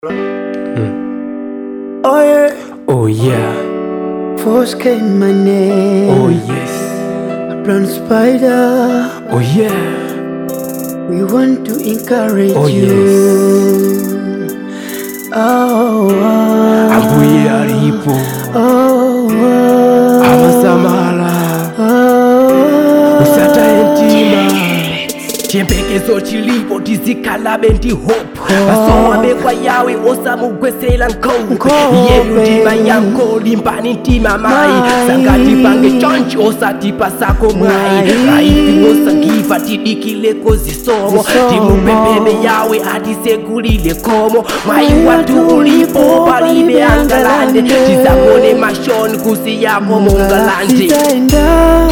Oh yeah, Oh yeah, force came my name. oh yes, Brown spider, oh yeah, we want to encourage Oh, you. Oh, oh, ambuye alipo oh, oh, amasamala oh, usataye mtima chiyembekezo chilipo tizikhala ndi hope asowabekwa yawe osamugwesera nkhope Nkhope. iyeyu ndima yanko limbani mtima mayi Mayi. sangati pange chonchi osatipa sako mwayi Mayi. raifi osangiva tidikileko zisomo Zisomo. timupempebe yawe atisegulile khomo mwayi Mwayi watu watu ulipo ulipo, palibe palibe angalande angalande. tizamone mashoni kusi yako mongalande zitaenda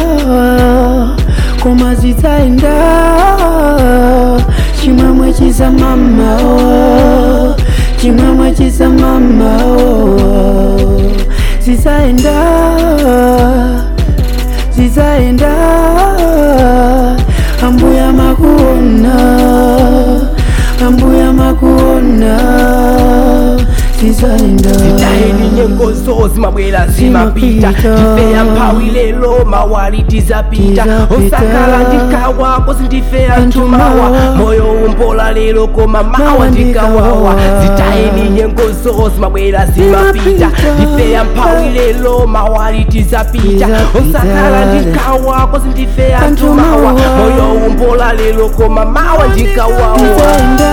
koma zitaenda chimwemwe chiza mama oh, chimwemwe chiza mama oh, zitaenda zitaenda ambuya makuona ambuya makuona zitaenda zitayeni nyengo zo zimabwera zimapita Zimapita. tifeya mphawi lero mawali tizapita Tizapita. osakhala ndikawa kosi ndifeya Anthu ntumawa mawa. moyo umbola lero koma mawa Mawa ndikawawa ndikawawa. zitayeni nyengo zo zimabwera zimapita Zimapita. tifeya mphawi lero mawali tizapita Tizapita. osakhala ndikawa kosi ndifeya Anthu ntumawa mawa. moyo umbola lero koma mawa ndikawawa zitaenda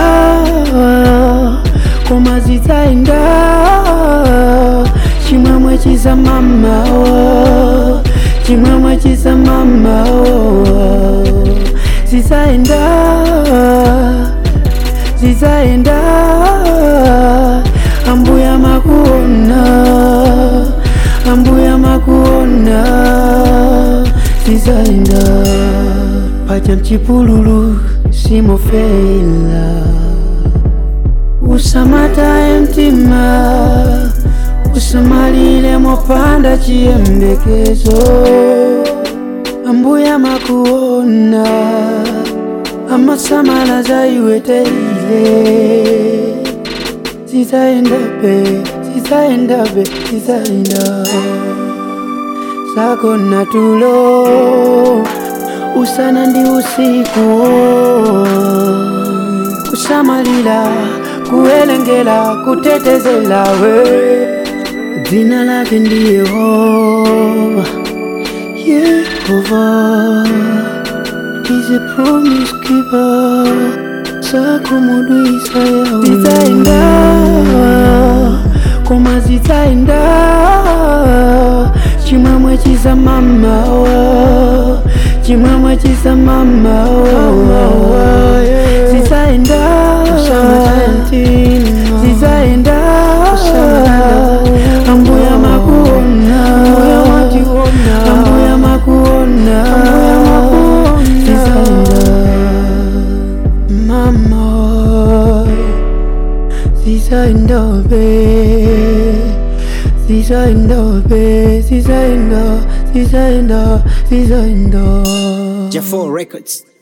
koma zitaenda chimwemwe chiza mama oh, chimwemwe chiza mama oh, zitaenda zitaenda ambuya makuona ambuya makuona zitaenda pacha mchipululu simofela usamataye mtima usamalire mopanda chiyembekezo ambuya makuona amasamala zaiwe teile zitaendabe zitaendabe zitaenda zako na tulo usana ndi usiku kusamalira kuelengela kutetezela we dzina lake ndi yehova yehova is a promise keeper sakumudwisa yawe zitaenda koma zitaenda chimwemwe chiza mama oh, chimwemwe chiza mama oh, zitaenda zitaenda ambuya makuona ambuya makuona zitaenda mama zitaenda be zitaenda be zitaenda zitaenda zitaenda Jaffa Records.